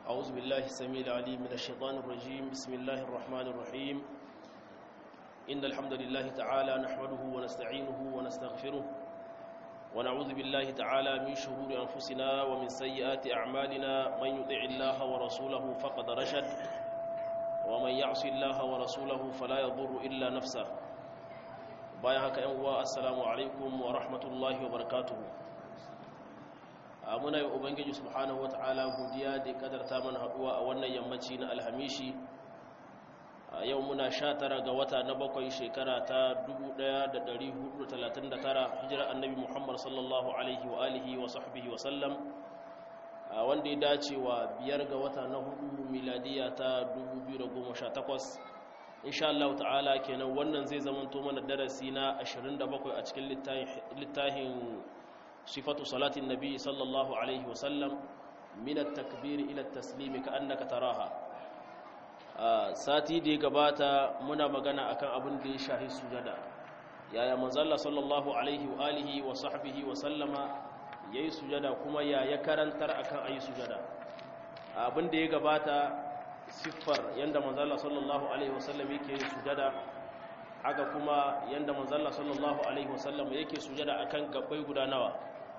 أعوذ بالله السميع العليم من الشيطان الرجيم بسم الله الرحمن الرحيم إن الحمد لله تعالى نحمده ونستعينه ونستغفره ونعوذ بالله تعالى من شرور أنفسنا ومن سيئات أعمالنا من يطع الله ورسوله فقد رشد ومن يعص الله ورسوله فلا يضر إلا نفسه bayan haka yan uwa assalamu alaikum wa rahmatullahi wa barakatuhu muna yi ubangiji subhanahu wa ta'ala godiya da ya kadarta mana haduwa a wannan yammaci na alhamishi yau muna sha tara ga wata na bakwai shekara ta 1439 hijira annabi muhammad sallallahu alaihi wa alihi wa sahbihi wa sallam wanda ya dace wa biyar ga wata na hudu miladiya ta 2018 insha Allah ta'ala kenan wannan zai zamanto mana darasi na 27 a cikin littafin sifatu salatin nabi sallallahu alaihi wasallam min at-takbir ila at-taslim ka'annaka taraha sati da ya gabata muna magana akan abin da ya shahi sujada yaya manzo Allah sallallahu alaihi wa alihi wa sahbihi wa sallama yayi sujada kuma ya ya karantar akan ayi sujada abin da ya gabata siffar yadda manzala sallallahu alaihi wasallam yake yin sujada haka kuma yadda manzala sallallahu alaihi wasallam yake sujada akan gabbai guda nawa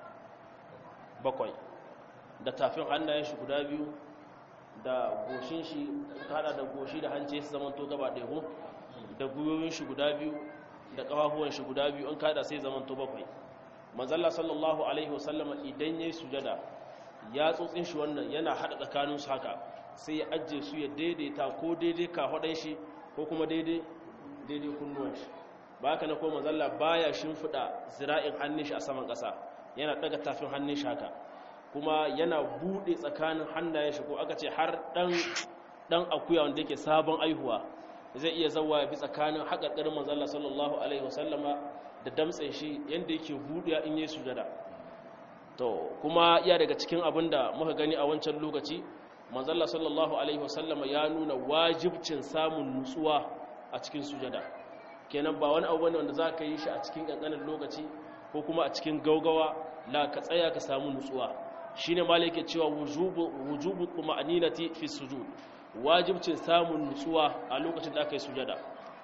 bakwai da tafin hannayen shi guda biyu da goshin shi kada da goshi da hanci su zamanto gaba ɗaya ko da guyoyin shi guda biyu da ƙafafuwan shi guda biyu an kada sai zamanto bakwai manzala sallallahu alaihi wasallam idan yayi sujada ya tsotsin shi wannan yana hada tsakanin su haka sai ya ajiye su ya daidaita ko daidai kafaɗan shi ko kuma daidai daidai kunnuwan shi ba haka na koma zalla baya shimfiɗa zira'in hannun shi a saman ƙasa yana ɗaga tafin hannun shi haka kuma yana buɗe tsakanin hannayen shi ko aka ce har ɗan akuya wanda yake sabon aihuwa zai iya zawa ya bi tsakanin haƙarƙarin manzalla sallallahu alaihi wasallama da damtsen shi yadda yake buɗe in yi sujada to kuma iya daga cikin abin da muka gani a wancan lokaci manzalla sallallahu alaihi wasallam ya nuna wajibcin samun nutsuwa a cikin sujada kenan ba wani abu ne wanda za ka yi shi a cikin ƙanƙanin lokaci ko kuma a cikin gaugawa la ka tsaya ka samu nutsuwa shine malai yake cewa wujubu wujubu tuma'aninati fi sujud wajibcin samun nutsuwa a lokacin da aka yi sujada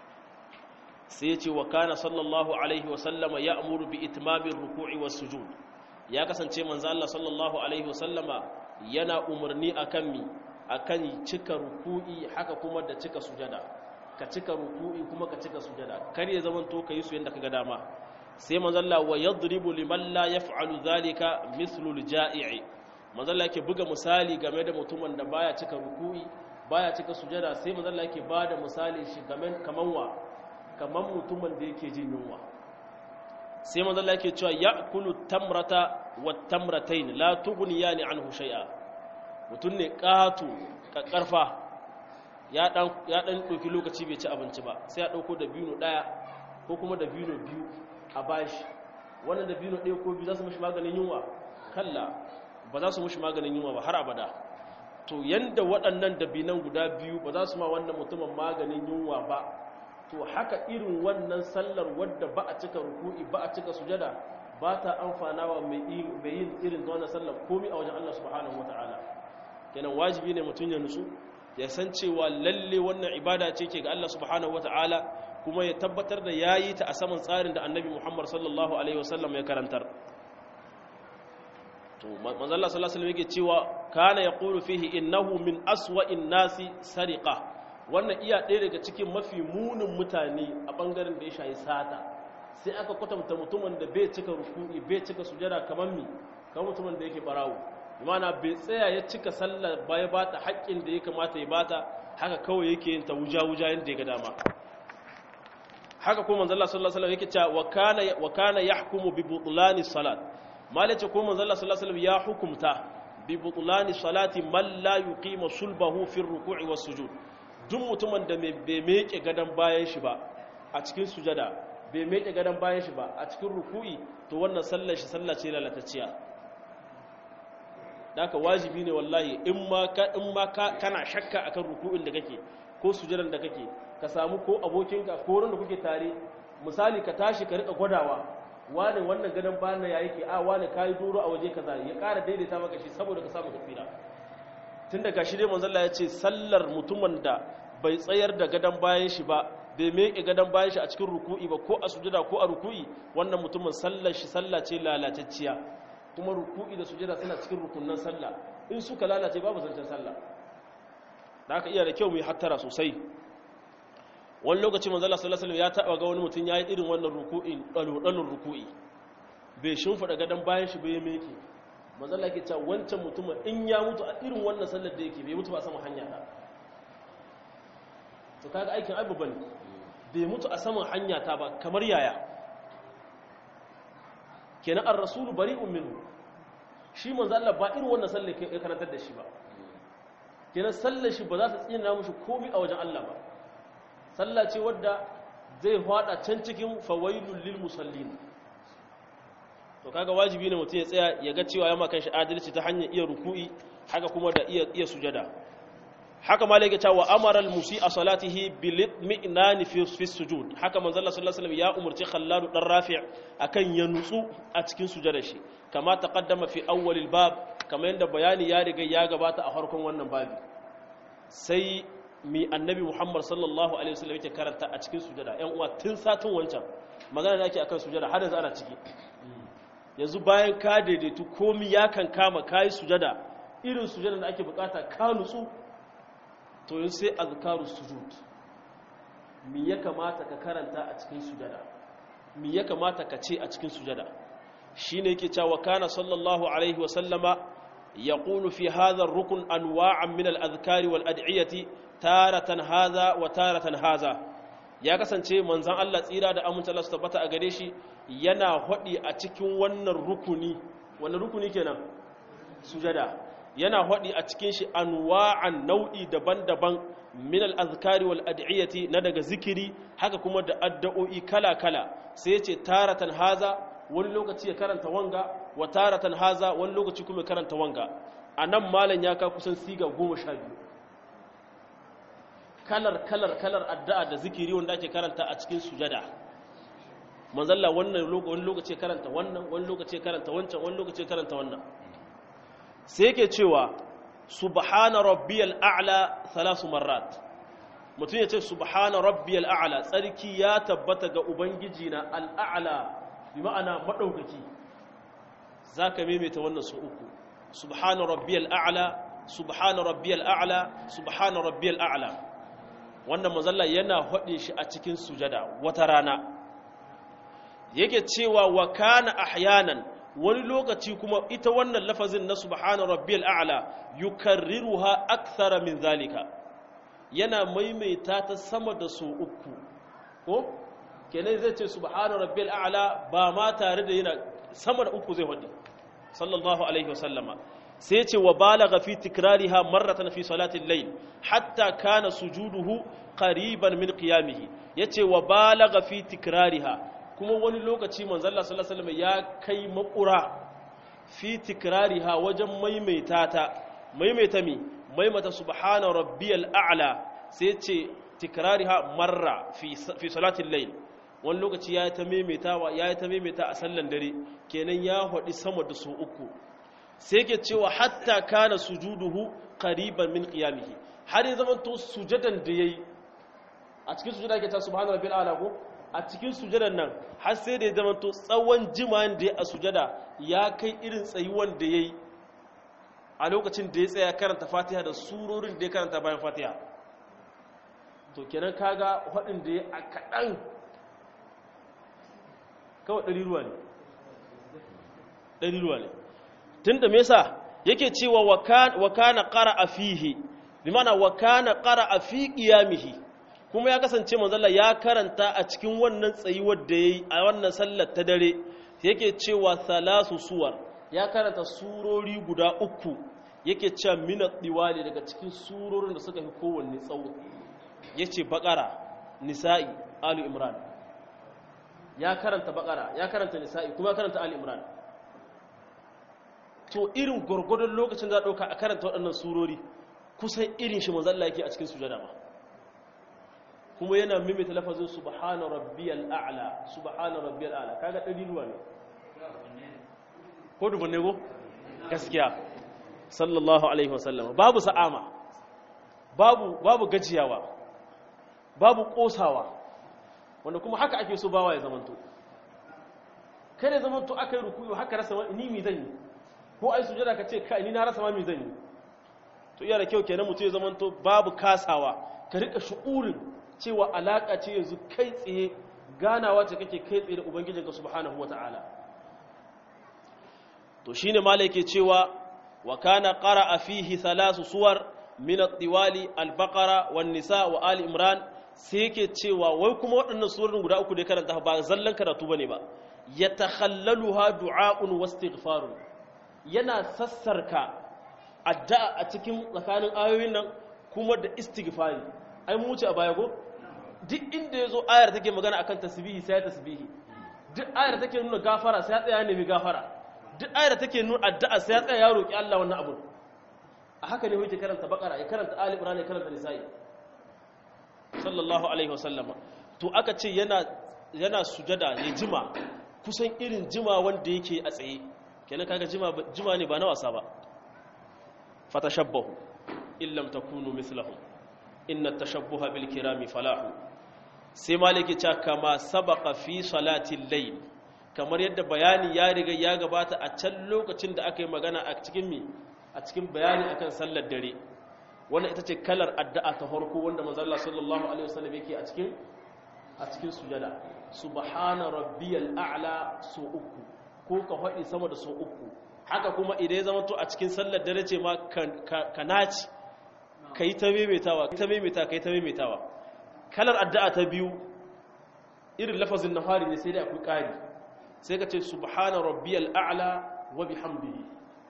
sai ya ce wa kana sallallahu alaihi wasallama ya'muru bi itmamir ruku'i was sujud ya kasance manzo Allah sallallahu alaihi wasallama yana umarni akan mi akan cika ruku'i haka kuma da cika sujada ka cika ruku'i kuma ka cika sujada kar ya zaman to kai su yanda kaga dama sai manzalla wa yadribu liman la yaf'alu dhalika mithlu al-ja'i'i manzalla yake buga misali game da mutumin da baya cika ruku'i baya cika sujada sai manzalla yake bada misali shi game kaman wa kaman mutumin da yake jin yunwa sai manzalla yake cewa ya'kulu tamrata wattamratain la tughniyani anhu shay'a mutun ne qatu kakkarfa ya dan ya dan doki lokaci bai ci abinci ba sai ya dauko da bino daya ko kuma da bino biyu a bashi wannan da bino daya ko biyu za su mishi maganin yunwa kalla ba za su mishi maganin yunwa ba har abada to yanda waɗannan dabinan guda biyu ba za su ma wannan mutumin maganin yunwa ba to haka irin wannan sallar wadda ba a cika ruku'i ba a cika sujada ba ta amfana wa mai yin irin wannan sallar komi a wajen Allah subhanahu wa ta'ala kenan wajibi ne mutum ya nutsu ya san cewa lalle wannan ibada ce ke ga Allah subhanahu wa ta'ala kuma ya tabbatar da ya yi ta a saman tsarin da annabi Muhammad sallallahu alaihi wasallam ya karantar to manzo Allah sallallahu alaihi wasallam yake cewa kana yaqulu fihi innahu min aswa'in nasi sariqa wannan iya ɗaya daga cikin mafi munin mutane a bangaren da ya shayi sata sai aka kwatanta mutumin da bai cika ruku'i bai cika sujada kamar mi kamar mutumin da yake barawo imana bai tsaya ya cika sallar baya bata haƙƙin da ya kamata ya bata haka kawai yake yin ta wuja-wuja yadda ya ga dama haka kuma manzala sallallahu alaihi yake cewa wa kana wa kana yahkumu bi butlani salat malace ko manzala sallallahu alaihi ya hukumta bi butlani salati man la yuqima sulbahu fi ruku'i was sujud duk mutumin da bai meke gadan bayan shi ba a cikin sujada bai meke gadon bayan shi ba a cikin ruku'i to wannan sallar shi sallar ce lalatacciya daga wajibi ne wallahi in ma ka in ma ka kana shakka akan ruku'in da kake ko sujadan da kake ka samu ko abokinka ko wanda kuke tare misali ka tashi ka rika gwadawa wani wannan gadon bayan ya yake a wani kayi doro a waje kaza ya ƙara daidaita maka shi saboda ka samu tafira tun daga shi dai manzalla ya ce sallar mutumin da bai tsayar da gadon bayan shi ba bai meke gadon bayan shi a cikin ruku'i ba ko a sujada ko a ruku'i wannan mutumin sallar shi sallah ce lalatacciya kuma ruku'i da sujada suna cikin rukunnan sallah in suka lalace babu zancen sallah da aka iya da kyau mu yi hattara sosai wani lokaci manzala sallallahu alaihi ya taba ga wani mutum yayi irin wannan ruku'in dalolin ruku'i bai shimfida gadon bayan shi bai meke manzala yake cewa wancan mutumin in ya mutu a irin wannan sallar da yake bai mutu ba sama hanya ta to kaga aikin abu bane bai mutu a saman hanya ta ba kamar yaya kenan ar-rasulu bari'un minhu shi manzo Allah ba irin wannan sallar ya karantar da shi ba kenan sallar shi ba za ta tsina mushi komai a wajen Allah ba sallah ce wadda zai fada can cikin fawailul lil musallin to kaga wajibi ne mutum ya tsaya ya ga cewa ya maka shi adalci ta hanyar iya ruku'i haka kuma da iya iya sujada haka ma yake cewa amara al-musi'a salatihi bil mi'nan fi fi sujud haka manzo Allah sallallahu alaihi wasallam ya umurci Khallad dan Rafi' akan ya nutsu a cikin sujadar shi kama taqaddama fi awwal al-bab kama yanda bayani ya riga ya gabata a farkon wannan babi sai mi annabi Muhammad sallallahu alaihi wasallam yake karanta a cikin sujada ƴan uwa tun satin wancan magana da ake akan sujada har yanzu ana ciki yanzu bayan ka daidaitu komi ya kan kama kayi sujada irin sujada da ake bukata ka nutsu to yin sai azkaru sujud mi ya kamata ka karanta a cikin sujada mi ya kamata ka ce a cikin sujada shine yake cewa kana sallallahu alaihi wa sallama yaqulu fi hadha ar-rukn anwa'an min al-adhkari wal ad'iyati taratan hadha wa taratan hadha ya kasance manzon Allah tsira da amince Allah su tabbata a gare shi yana hodi a cikin wannan rukuni wannan rukuni kenan sujada yana haɗi a cikin shi anwa'an nau'i daban-daban min al-azkari wal ad'iyati na daga zikiri haka kuma da addu'o'i kala-kala sai yace taratan haza wani lokaci ya karanta wanga wa taratan haza wani lokaci kuma ya karanta wanga anan malam ya ka kusan siga 12 kalar kalar kalar addu'a da zikiri wanda ake karanta a cikin sujada manzalla wannan wani lokaci ya karanta wannan wani lokaci ya karanta wancan wani lokaci ya karanta wannan sai yake cewa subhana rabbiyal a'la thalath marrat mutum ya ce subhana rabbiyal a'la tsarki ya tabbata ga ubangiji na al'a'la bi ma'ana madaukaki zaka maimaita wannan su uku subhana rabbiyal a'la subhana rabbiyal a'la subhana rabbiyal a'la wannan mazalla yana hade shi a cikin sujada wata rana yake cewa wa kana ahyanan wani lokaci kuma ita wannan lafazin na subhana rabbiyal a'la yukarriruha akthara min zalika yana maimaita ta sama da so uku ko kenan zai ce subhana rabbiyal a'la ba ma tare da yana sama da uku zai wadi sallallahu alaihi wasallama sai ce wa balagha fi tikrariha marratan fi salatil layl hatta kana sujuduhu qariban min qiyamihi yace wa balagha fi tikrariha kuma wani lokaci manzalla sallallahu alaihi ya kai makura fi tikrariha wajen maimaita ta maimaita mi maimaita subhana rabbiyal a'la sai ce tikrariha marra fi fi salatil layl wani lokaci ya ta maimaitawa ya ta maimaita a sallan dare kenan ya hadi sama da su uku sai ke cewa hatta kana sujuduhu qariban min qiyamihi har ya zama to sujadan da yayi a cikin sujada yake ta subhana rabbil a'la ko a cikin sujadan nan har sai da ya zama to tsawon jima'n da ya a sujada ya kai irin tsayuwan da ya yi a lokacin da ya tsaya karanta fatiha da surorin da ya karanta bayan fatiha to kenan kaga waɗin da ya a kaɗan kawai ɗari ruwa ne ɗari ruwa ne tun da mesa yake cewa wa kana ƙara a fihi bi mana wa kana ƙara a fi ƙiyamihi kuma ya kasance manzala ya karanta a cikin wannan tsayuwar da ya yi a wannan sallar ta dare yake cewa salasu suwar ya karanta surori guda uku yake cewa minat diwali daga cikin surorin da suka fi kowanne tsawo ya ce bakara nisa'i alu imran ya karanta bakara ya karanta nisa'i kuma ya karanta alu imran to irin gwargwadon lokacin za a ɗauka a karanta waɗannan surori kusan irin shi manzalla yake a cikin sujada ba kuma yana mimita lafazin subhana rabbiyal a'la subhana rabbiyal a'la kaga dari ruwa ne ko dubu ne go gaskiya sallallahu alaihi wasallam babu sa'ama babu babu gajiyawa babu kosawa wanda kuma haka ake so bawa ya zamanto kada ya zamanto aka yi rukuyu haka rasa ni mi zan yi ko ai sujada ka ce kai ni na rasa ma mi zan yi to iya da kyau kenan mutum ya zamanto babu kasawa ka rika shu'urin cewa alaka ce yanzu kai tsaye ganawa ce kake kai tsaye da ubangijinka subhanahu wata'ala to shine malai yake cewa wa kana qara'a fihi thalath suwar min at-tiwali al-baqara wan-nisa wa ali imran sai yake cewa wai kuma waɗannan surorin guda uku da karanta ba zallan karatu bane ba yatakhallaluha du'a'un wastighfarun yana sassarka addu'a a cikin tsakanin ayoyin nan kuma da istighfari ai mu wuce a baya go duk inda yazo ayar take magana akan tasbihi sai tasbihi duk ayar take nuna gafara sai ya tsaya nemi gafara duk ayar take nuna addu'a sai ya tsaya ya roki Allah wannan abu a haka ne yake karanta bakara ya karanta ali imran ya karanta nisa'i sallallahu alaihi wasallam to aka ce yana yana sujada ya jima kusan irin jima wanda yake a tsaye kenan kaga jima jima ne ba na wasa ba fatashabbahu illam takunu mithlahum inna tashabbuha bil kirami falahu sai maliki ta kama sabaqa fi salatil layl kamar yadda bayani ya riga ya gabata a can lokacin da aka yi magana a cikin mi a cikin bayani akan sallar dare wannan ita ce kalar addu'a ta farko wanda manzo Allah sallallahu alaihi wasallam yake a cikin a cikin sujada subhana rabbiyal a'la su uku ko ka faɗi sama da su uku haka kuma idan ya zama to a cikin sallar dare ce ma ka naci ka yi ta maimaitawa ka yi ta maimaita ka yi ta maimaitawa kalar addu'a ta biyu irin lafazin nahari ne sai dai akwai ƙari sai ka ce subhana rabbiyal a'la wa bihamdihi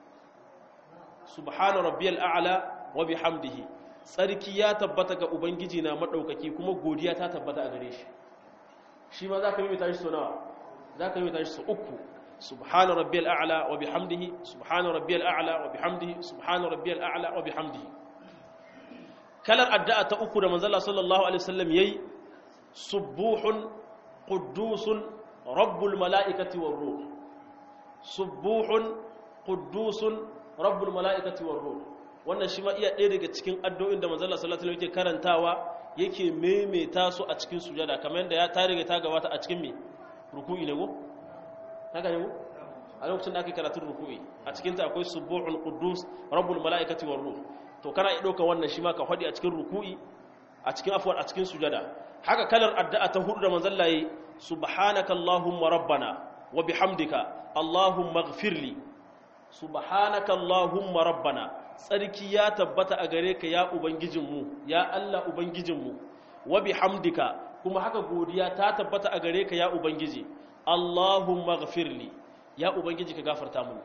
subhana rabbiyal a'la wa bihamdihi tsarki ya tabbata ga ubangiji na madaukaki kuma godiya ta tabbata a gare shi shi ma zaka maimaita shi sau nawa zaka maimaita shi sau uku subhana rabbiyal a'la wa bihamdihi subhana rabbiyal a'la wa bihamdihi subhana rabbiyal a'la wa bihamdihi kalar addu'a ta uku da manzala sallallahu alaihi wasallam yayi subuhun quddusun rabbul mala'ikati war ruh subuhun quddusun rabbul mala'ikati war ruh wannan shi ma iya ɗaya daga cikin addu'o'in da manzala sallallahu alaihi wasallam yake karantawa yake maimaita su a cikin sujada kamar yadda ya tariga ta gabata a cikin me ruku'i ne go haka ne go a lokacin da ake karatun ruku'i a cikin ta akwai subuhun quddus rabbul mala'ikati war ruh to kana iya ɗauka wannan shi ma ka faɗi a cikin ruku'i a cikin afuwar a cikin sujada haka kalar addu'a ta hudu da manzon layi subhanaka allahumma rabbana wa bihamdika allahumma ighfirli subhanaka allahumma rabbana tsarki ya tabbata a gare ka ya ubangijinmu ya Allah ubangijinmu wa bihamdika kuma haka godiya ta tabbata a gare ka ya ubangiji allahumma ighfirli ya ubangiji ka gafarta mu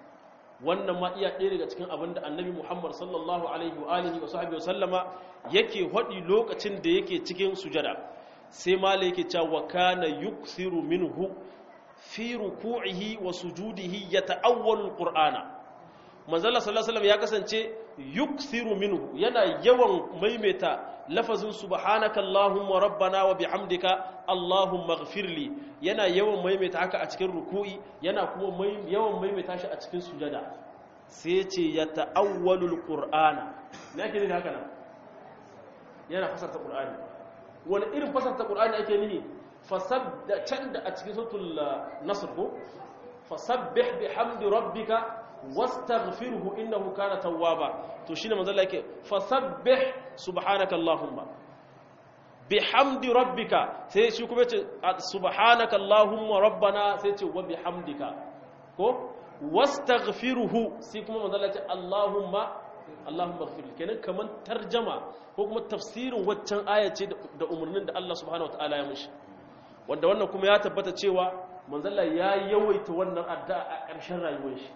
wannan ma iya ɗaya daga cikin abin da annabi muhammad sallallahu alaihi wa alihi wa sahbihi wa sallama yake haɗi lokacin da yake cikin sujada sai mala yake cewa wa kana yukthiru minhu fi ruku'ihi wa sujudihi yata'awwalu alqur'ana manzala sallallahu alaihi ya kasance yukthiru minhu yana yawan maimaita lafazin subhanaka allahumma rabbana wa bihamdika allahumma ighfirli yana yawan maimaita haka a cikin ruku'i yana kuma yawan maimaita shi a cikin sujada sai ce ya ta'awwalul qur'ana me ake nufi haka nan yana fasarta qur'ani wani irin fasarta qur'ani ake nufi fasabda can da a cikin suratul nasr ko fasabbih bihamdi rabbika wastaghfirhu innahu kana tawwaba to shine manzo Allah yake fasabbih subhanaka allahumma bihamdi rabbika sai shi kuma ce subhanaka allahumma rabbana sai ce wa bihamdika ko wastaghfiruhu sai kuma manzo Allah ya ce allahumma allahumma ighfir kenan kaman tarjama ko kuma tafsirin waccan aya ce da umarnin da Allah subhanahu wataala ya mishi wanda wannan kuma ya tabbata cewa manzo Allah ya yawaita wannan addu'a a ƙarshen rayuwar shi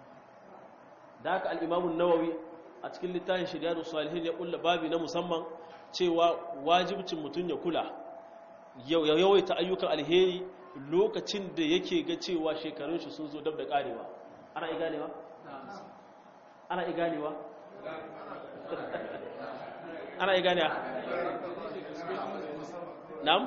da haka al'imamun nawawi a cikin littafin shirya salihin ya kulla babi na musamman cewa wajibcin mutum ya kula ya yawaita ayyukan alheri lokacin da yake ga cewa shekarun shi sun zo dab da karewa ana i ganewa? ana i ganewa? ana i ganewa? nam?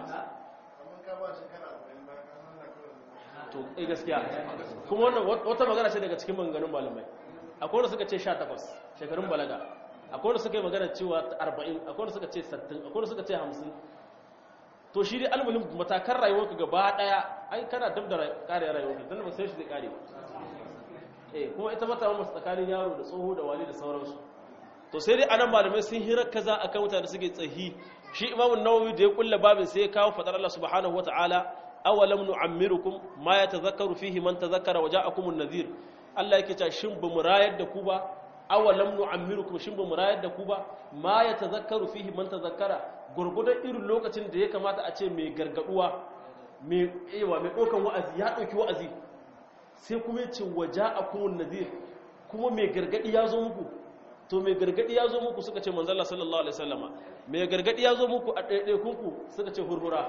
to eh gaskiya kuma wannan wata magana ce daga cikin maganganun malamai akwai wanda suka ce 18 shekarun balaga akwai wanda suka yi magana cewa 40 akwai wanda suka ce 60 akwai wanda suka ce 50 to shi dai almuhim matakan rayuwarka gaba daya ai kana dab da kare rayuwarka dan ba sai shi zai kare eh kuma ita mata masu tsakanin yaro da tsoho da wali da sauransu to sai dai anan malamai sun hira kaza akan mutane suke tsahi shi imamu nawawi da ya kulla babin sai ya kawo fadar Allah subhanahu wataala awalam nu'ammirukum ma yatazakkaru fihi man tazakkara wa ja'akumun nadhir Allah yake cewa shin bamu rayar da ku ba awalam nu'ammirukum shin bamu rayar da ku ba ma yatazakkaru fihi man tazakkara gurgudan irin lokacin da ya kamata a ce mai gargaduwa mai ewa mai dokan wa'azi ya dauki wa'azi sai kuma ya ce wa ja'akumun nadhir kuma mai gargadi ya zo muku to mai gargadi ya zo muku suka ce manzala sallallahu alaihi wasallama mai gargadi ya zo muku a ɗaiɗaikunku suka ce hurhura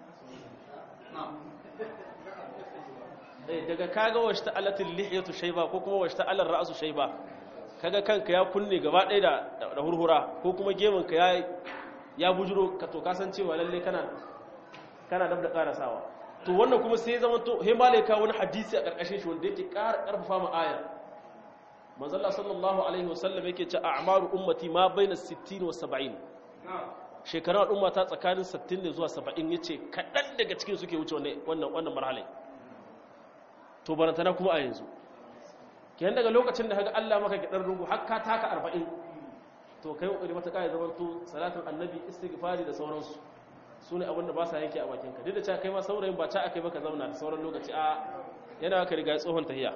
daga kaga wasu ta'alatin lihiyatu shaiba ko kuma wasu ta'alar ra'asu shaiba kaga kanka ya kunne gaba ɗaya da hurhura ko kuma gemanka ya ya bujiro ka to kasancewa lalle kana kana dab da karasawa to wannan kuma sai zama to he malaika wani hadisi a karkashin shi wanda yake ƙara ƙarfafa mu aya manzalla sallallahu alaihi wasallam yake ce a'maru ummati ma baina 60 wa 70 shekarun al'umma ta tsakanin 60 ne zuwa 70 yace kadan daga cikin suke wuce wannan wannan marhalai to barantana kuma a yanzu kiyan daga lokacin da kaga Allah maka gidan rungu har ka taka 40 to kai kokari mata kai zaman to salatin annabi istighfari da sauransu sune abin da ba sa yanke a bakin ka duk da cewa kai ma saurayin ba ta akai baka zauna da sauran lokaci a yana ka riga tsohon tahiya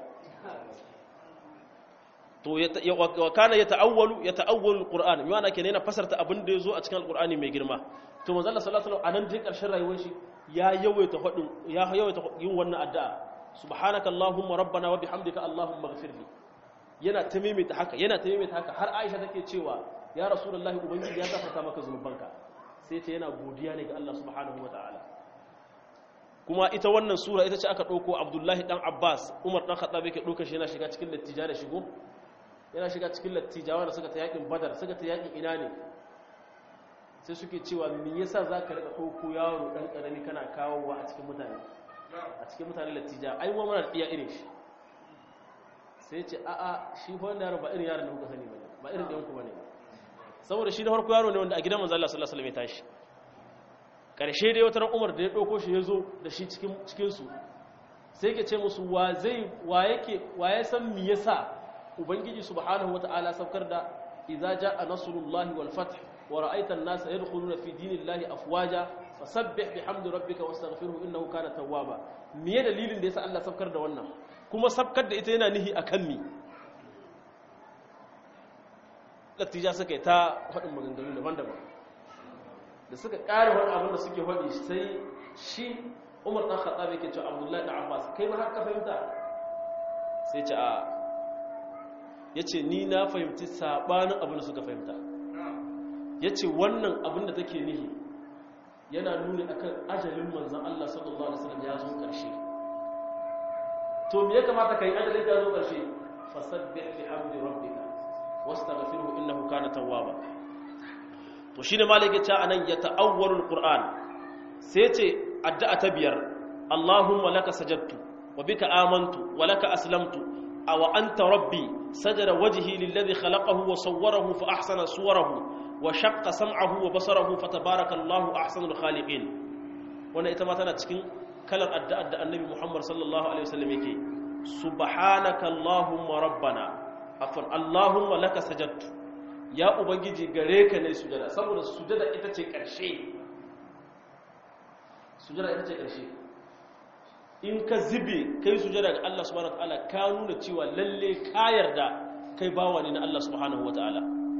to wa kana yata'awwalu yata'awwalu alquran yana kenan yana fasarta abin da yazo a cikin alqurani mai girma to manzo Allah sallallahu alaihi wasallam anan dai karshen rayuwar shi ya yawaita hadin ya yawaita yin wannan addu'a subhanaka allahumma rabbana wa bihamdika allahumma ighfirli yana ta maimaita haka yana ta maimaita haka har Aisha take cewa ya rasulullahi ubangiji ya gafarta maka zunubanka sai ta yana godiya ne ga Allah subhanahu wataala kuma ita wannan sura ita ce aka dauko Abdullahi dan Abbas Umar dan Khattab yake dauka shi yana shiga cikin lattija da shigo yana shiga cikin lattijawa da suka ta yakin badar suka ta yakin ina ne sai suke cewa me yasa za ka rika ɗauko yaro ɗan ƙarami kana kawowa a cikin mutane a cikin mutane lattija ai wa mana ɗiya irin shi sai ce a'a shi fa wannan yaro ba irin yaron da kuka sani bane ba irin ɗayan ku bane saboda shi da farko yaro ne wanda a gidan manzo Allah sallallahu alaihi wasallam ya tashi karshe dai wata Umar da ya ɗauko shi ya zo da shi cikin cikin su sai ke ce musu wa zai wa yake wa ya san me yasa ubangiji subhanahu wata'ala saukar da idza jaa nasrullahi wal fath wa ra'aita an-nasa yadkhuluna fi dinillahi afwaja fasabbih bihamdi rabbika wastaghfirhu innahu kana tawwaba me dalilin da yasa Allah saukar da wannan kuma saukar da ita yana nihi akan mi latija suka yi ta faɗin maganganu daban-daban da suka ƙara wani abin da suke faɗi sai shi Umar dan Khattab yake cewa Abdullahi da Abbas kai ma har ka fahimta sai ce a ya ce ni na fahimci saɓanin abin da suka fahimta ya ce wannan abin da take nihi yana nuni akan ajalin manzan Allah sallallahu Alaihi wasallam ya zo ƙarshe to me ya kamata ka yi ajalin ya zo ƙarshe fasabbih bi hamdi rabbika wastaghfirhu innahu kana tawwaba to shine malaka ta anan ya ta'awwalul qur'an sai ce addu'a ta biyar Allahumma laka sajadtu wa bika amantu wa laka aslamtu aw anta rabbi سجد وجهي للذي خلقه وصوره فأحسن صوره وشق سمعه وبصره فتبارك الله أحسن الخالقين وانا اتماتنا تكين كلام أدى أدى النبي محمد صلى الله عليه وسلم يكي سبحانك اللهم ربنا عفوا اللهم لك سجدت يا أبنجي غريك ني سجدة سبب السجدة إتتي كرشي سجدة إتتي كرشي in ka zibe kai sujada ga Allah subhanahu wataala ka nuna cewa lalle ka yarda kai bawa ne na Allah subhanahu wataala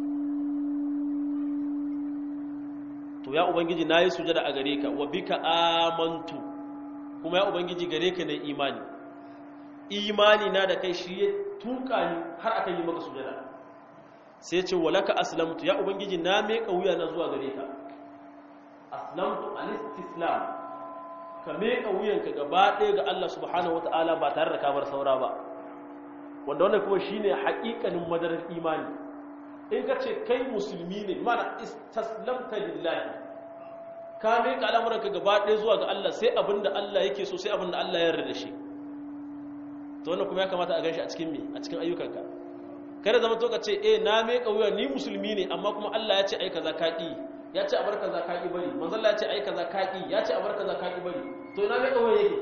to ya ubangiji nayi sujada a gare ka wa bika amantu kuma ya ubangiji gare ka ne imani imani na da kai shi ya tuka ni har aka yi maka sujada sai ya ce walaka aslamtu ya ubangiji na me wuya na zuwa gare ka aslamtu al-istislam ka meka wuyanka gaba ɗaya ga Allah subhanahu wata'ala ba tare da kamar saura ba wanda wannan kuma shine haƙiƙanin madarar imani in ka ce kai musulmi ne mana istaslamta lillahi ka meka al'amuranka gaba ɗaya zuwa ga Allah sai abinda Allah yake so sai abinda Allah ya yarda da shi to wannan kuma ya kamata a ganshi a cikin me a cikin ayyukanka kada zama to ka ce eh na me kauya ni musulmi ne amma kuma Allah ya ce ai kaza kaki ya ce a bar kaza kaki bari manzo Allah ya ce ai kaza kaki ya ce a bar kaza kaki bari to ina me kauya yake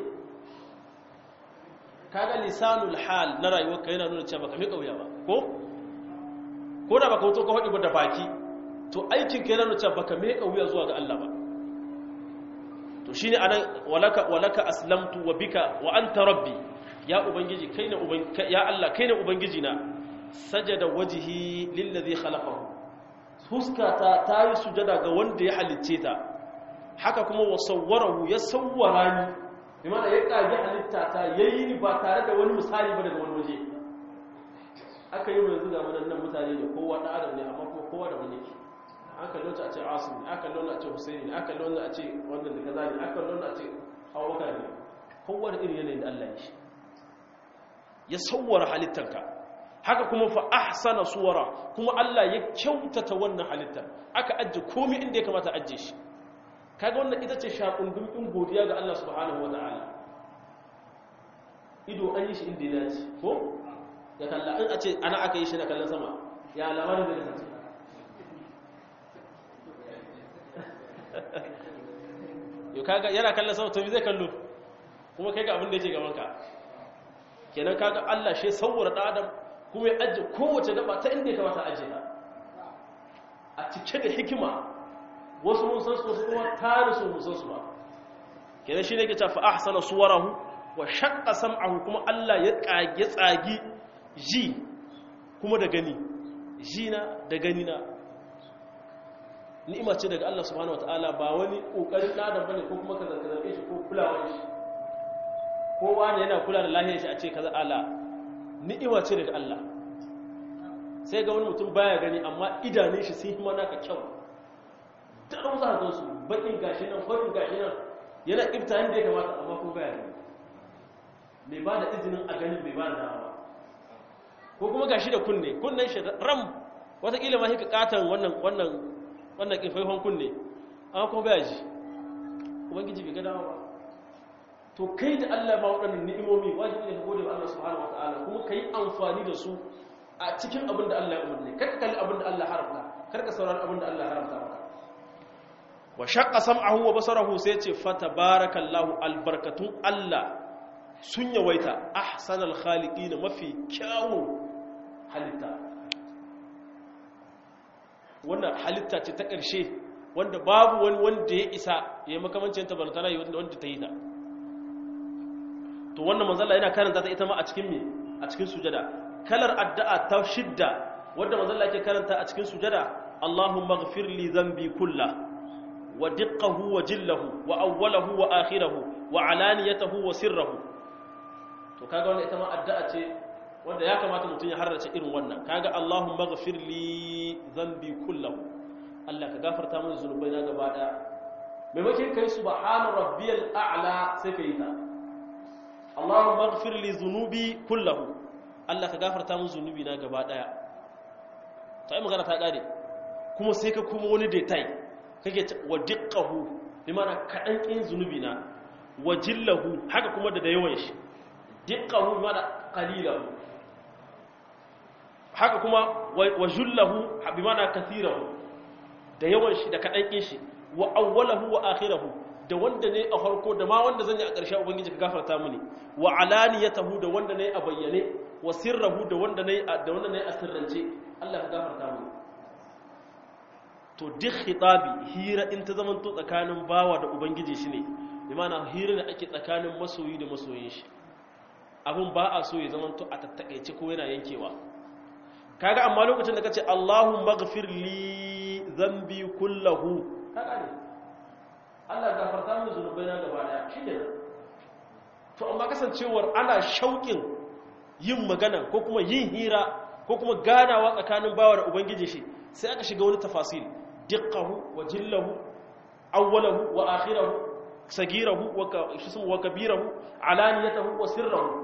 kaga lisanul hal na rayuwar ka yana nuna cewa baka me kauya ba ko ko da baka wuto ka hadi ba da baki to aikin ka yana nuna cewa baka me kauya zuwa ga Allah ba to shine anan walaka walaka aslamtu wa bika wa anta rabbi ya ubangiji kai ne ya Allah kai ne ubangiji na sajada wajhi lillazi khalaqahu huskata ta yi sujada ga wanda ya halicce ta haka kuma wa sawwarahu ya sawwara ni bimana ya kage halitta ta yayi ni ba tare da wani misali ba daga wani waje aka yi yanzu ga wannan mutane ne kowa da adam ne amma kuma kowa da wani yake aka lota a ce asim ne aka lona a ce husaini ne aka lona a ce wannan da kaza ne aka lona a ce abubakar ne kowa da irin yanayin da Allah ya shi ya sawwara halittarka haka kuma fa ahsana suwara kuma Allah ya kyautata wannan halittar aka ajje komai inda ya kamata ajje shi kaga wannan ita ce shakundun din godiya ga Allah subhanahu wataala ido an yi shi inda ya dace ko ya kalla in a ce ana aka yi shi na kallon sama ya lamarin da kasance yau kaga yana kallon sama to zai kallo kuma kai ga abin da yake gaban ka kenan kaga Allah shi saurara da Adam kuma ya ajiye kowace gaba ta inda ya kamata ajiye ta a cike da hikima wasu mun san su wasu kuma tare su mun san su ba kenan shine yake cewa fa ahsana suwarahu wa shaqqa sam'ahu kuma Allah ya kage tsagi ji kuma da gani ji na da gani na ni'ima ce daga Allah subhanahu wataala ba wani kokarin dan bane ko kuma ka zarge shi ko kulawar shi kowa ne yana kula da lahiyar shi a ce kaza ala ni'ima ce daga Allah sai ga wani mutum baya gani amma idanun shi sun hima naka kyau dan za ka su bakin gashi nan farin gashi nan yana ibta inda ya kamata amma ko baya gani mai ba da izinin a ganin bai ba da dama ko kuma gashi da kunne kunnen shi ram watakila ma hika katan wannan wannan wannan kifaifan kunne amma kuma baya ji ubangiji bai ga dama ba to kai da Allah ba waɗannan ni'imomi wajibi ne ka gode wa Allah subhanahu wataala kuma kai amfani da su a cikin abin da Allah ya umarni kar ka kalli abin da Allah haramta kar ka saurari abin da Allah haramta maka wa shaqqa sam'ahu wa basarahu sai ce fa tabarakallahu albarkatun Allah sun yawaita ahsanal khaliqina mafi kyawu halitta wannan halitta ce ta ƙarshe wanda babu wani wanda ya isa ya yi makamancin ta balantana wanda ta yi ta to wannan manzala yana karanta ta ita ma a cikin me a cikin sujada kalar addu'a ta shidda wanda manzala yake karanta a cikin sujada Allahumma ighfir li dhanbi kullah wa diqqahu wa jillahu wa awwalahu wa akhirahu wa alaniyatahu wa sirrahu to kaga wannan ita ma addu'a ce wanda ya kamata mutum ya harrace irin wannan kaga Allahumma ighfir li dhanbi kullah Allah ka gafarta min zunubaina gaba daya maimakon kai subhana rabbiyal a'la sai kai ta Allahumma ighfir li dhunubi kullahu Allah ka gafarta min zunubi na gaba daya to ai magana ta kare kuma sai ka kuma wani detail kake wa diqqahu bi mana kadan kin zunubi na wa jillahu haka kuma da yawan shi diqqahu bi mana qalilahu haka kuma wa jullahu bi mana kathirahu da yawan shi da kadan kin shi wa awwalahu wa akhirahu da wanda ne a farko da ma wanda zan yi a ƙarshe ubangiji ka gafarta mini wa alaniyatahu da wanda ne a bayyane wa sirrahu da wanda ne da wanda ne a sirrance Allah ka gafarta mini to duk khitabi hira in ta zaman to tsakanin bawa da ubangiji shine bi ma'ana hira da ake tsakanin masoyi da masoyin shi abun ba a so ya zaman to a tattakaice ko yana yankewa kaga amma lokacin da kace Allahumma ighfir li dhanbi kullahu kaga ne Allah gafarta min zunubaina gaba daya shine to amma kasancewar ana shauƙin yin magana ko kuma yin hira ko kuma ganawa tsakanin bawa da ubangiji shi sai aka shiga wani tafasil diqqahu wa jillahu awwalahu wa akhirahu sagirahu wa shismu wa kabirahu alaniyatahu wa sirrahu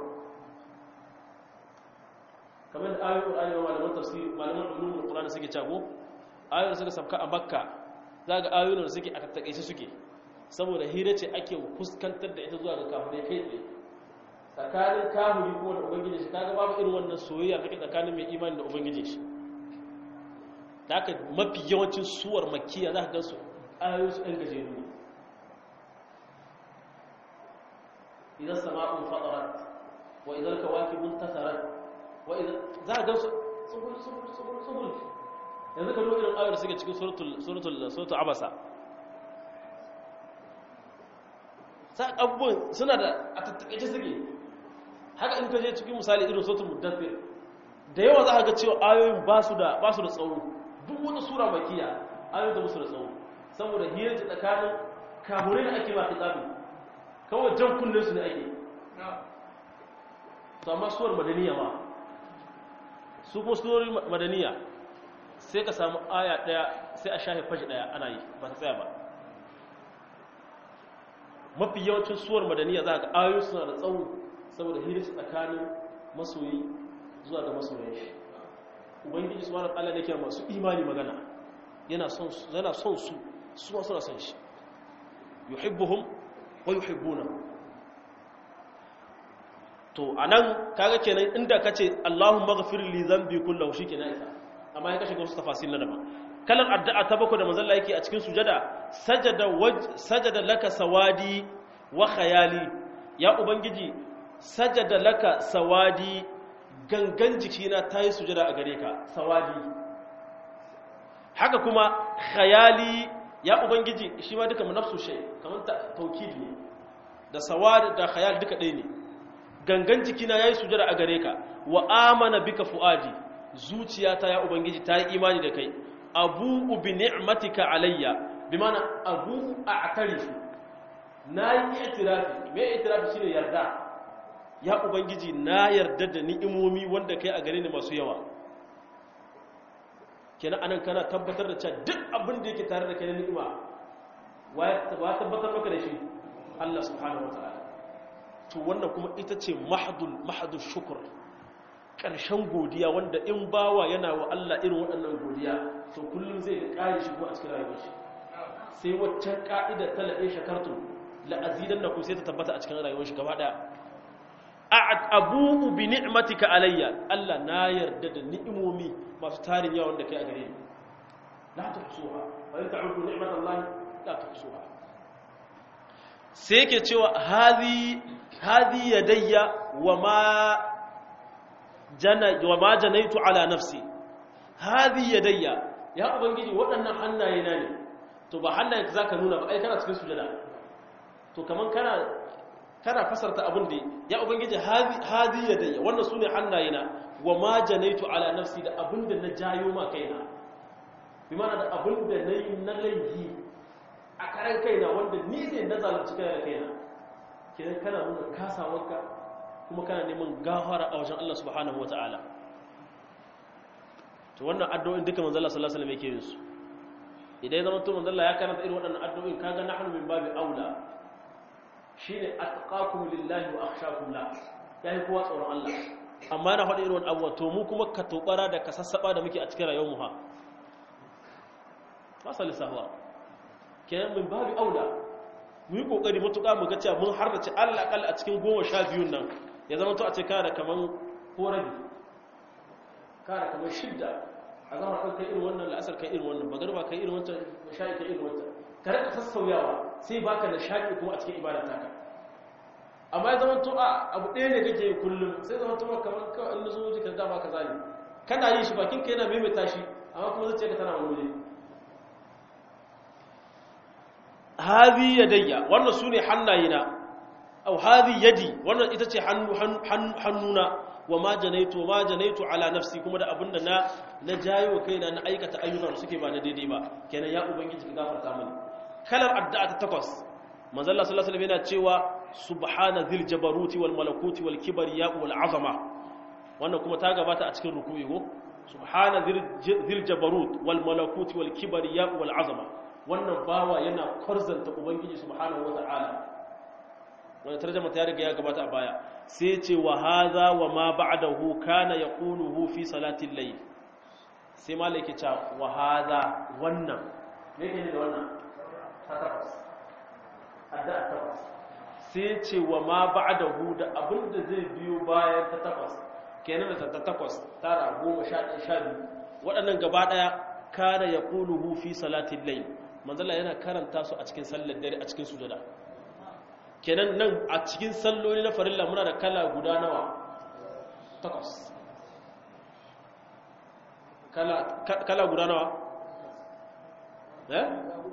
kamar da ayoyin Qur'ani wa malaman tafsir malaman ulumul Qur'ani suke cago ayoyin da suka sabka a Makka zaga ayoyin da suke a tattakaice suke saboda hira ce ake fuskantar da ita zuwa ga kafirai kai tsaye tsakanin kahuri kuma da ubangiji shi kaga babu irin wannan soyayya kake tsakanin mai imani da ubangiji shi da aka mafi yawancin suwar makiya za ka gan su ayoyin su ɗan gajeru ne idan sama'un fadarat wa idan kawakibun tasarat wa idan za ka gan su tsubul tsubul tsubul tsubul yanzu ka duba irin ayar suke cikin suratul suratul suratul abasa sai abubuwan suna da a tattakaice suke haka in ka je cikin misali irin suratul muddathir da yawa za ka ga cewa ayoyin ba su da ba su da tsawo duk wata sura makiya ayoyin da musu da tsawo saboda hiyar tsakanin kamurai da ake ba kitabi kawai jan kunnen su ne ake to amma suwar madaniya ma su kuma surorin madaniya sai ka samu aya daya sai a shafe fashi daya ana yi ba ta tsaya ba mafi yawancin suwar madaniya za ga ayoyi suna da tsawo saboda hiris tsakanin masoyi zuwa ga masoyan shi ubangiji su wani ala da ke masu imani magana yana son su yana son su su ma suna son shi yuhibbuhum wa yuhibbuna to anan kaga kenan inda kace Allahumma ghfir li dhanbi kullahu shikenan isa amma ya kashe wasu tafasil na daban kalan addu'a ta bako da manzon Allah yake a cikin sujada sajada waj sajada laka sawadi wa khayali ya ubangiji sajada laka sawadi gangan jikina tayi sujada a gare ka sawadi haka kuma khayali ya ubangiji shi ma duka nafsu shay kaman taukid ne da sawadi da khayal duka ɗaya ne gangan jikina yayi sujada a gare ka wa amana bika fuadi zuciyata ya ubangiji ta yi imani da kai abu bi ni'matika alayya bi mana abu a'tarifu na yi itirafi me itirafi shine yarda ya ubangiji na yarda da ni'imomi wanda kai a gare ni masu yawa kenan anan kana tabbatar da cewa duk abin da yake tare da kai na ni'ima wa tabbatar maka da shi Allah subhanahu wataala to wannan kuma ita ce mahdul mahdul shukr ƙarshen godiya wanda in bawa yana wa Allah irin waɗannan godiya to kullum zai da ƙari shi kuma a cikin rayuwar shi sai waccan ƙa'idar ta la'in shakartu la'azidan na ku sai ta tabbata a cikin rayuwar shi gaba ɗaya abubu bi ni'matika alayya Allah na yarda da ni'imomi masu tarin yawa wanda kai a gare ni la tuhsuha wa in ta'udu ni'matallahi la tuhsuha sai yake cewa hadhi hadhi yadayya wa ma jana wa ma janaitu ala nafsi hadhi yadayya ya ubangiji waɗannan hannaye na ne to ba hannaye ka zaka nuna ba ai kana cikin sujada to kaman kana kana fasarta abin da ya ubangiji hadhi hadhi yadayya wannan sune hannaye na wa ma janaitu ala nafsi da abin da na jayo ma kaina bi mana da abin da nayi na laifi a karan kaina wanda ni ne na zalunci kaina kaina kenan kana nuna kasawarka kuma kana neman gafara a wajen Allah subhanahu wata'ala to wannan addu'o'in duka manzo Allah sallallahu alaihi wasallam yake yin su idan zama to manzo Allah ya karanta irin waɗannan addu'o'in kaga nahnu min babi aula shine atqakum lillahi wa akhshakum la yayi kowa tsoron Allah amma na faɗi irin wannan abuwa to mu kuma ka tobara da ka sassaba da muke a cikin rayuwar mu ha fasali sahwa kenan min babi aula mu yi kokari matuƙa mu ga cewa mun harrace Allah akalla a cikin goma sha biyun nan ya zama to a ce kana da kaman korabi kana da kaman shidda a zama kan kai irin wannan la'asar kai irin wannan bagarba kai irin wancan sha'i kai irin wancan ka rika sassauyawa sai baka da shaƙi kuma a cikin ibadar taka amma ya zama to a abu ɗaya ne kake yi kullum sai zama to kamar kawai in nazo waje ka dama ka zani kana yin shi bakin ka yana maimaita shi amma kuma zuciya ka tana wani waje hadhi yadayya wannan sune hannayena aw hadhi yadi wannan ita ce hannu hannuna wa ma janaitu ma janaitu ala nafsi kuma da abinda na na jayo kaina na aikata ayyukan da suke ba na daidai ba kenan ya ubangiji ka gafarta mini kalar addu'a ta takwas manzo Allah sallallahu alaihi wasallam yana cewa subhana dhil jabaruti wal malakuti wal kibriya wal azama wannan kuma ta gabata a cikin ruku'i go subhana dhil jabarut wal malakuti wal kibriya wal azama wannan bawa yana kwarzanta ubangiji subhanahu wata'ala wannan tarjuma ta riga ya gabata a baya sai ce wa hadha wa ma ba'dahu kana yaquluhu fi salati al-layl sai malaki ta wa hadha wannan me yake da wannan ta takwas adda takwas sai ce wa ma ba'dahu da abin da zai biyo bayan ta takwas kenan da ta takwas tara goma sha ɗaya sha biyu waɗannan gaba ɗaya kana ya ƙuluhu fi salatin lai manzala yana karanta su a cikin sallar dare a cikin sujada kenan nan a cikin salloli na farilla muna da kala guda nawa takwas kala guda nawa eh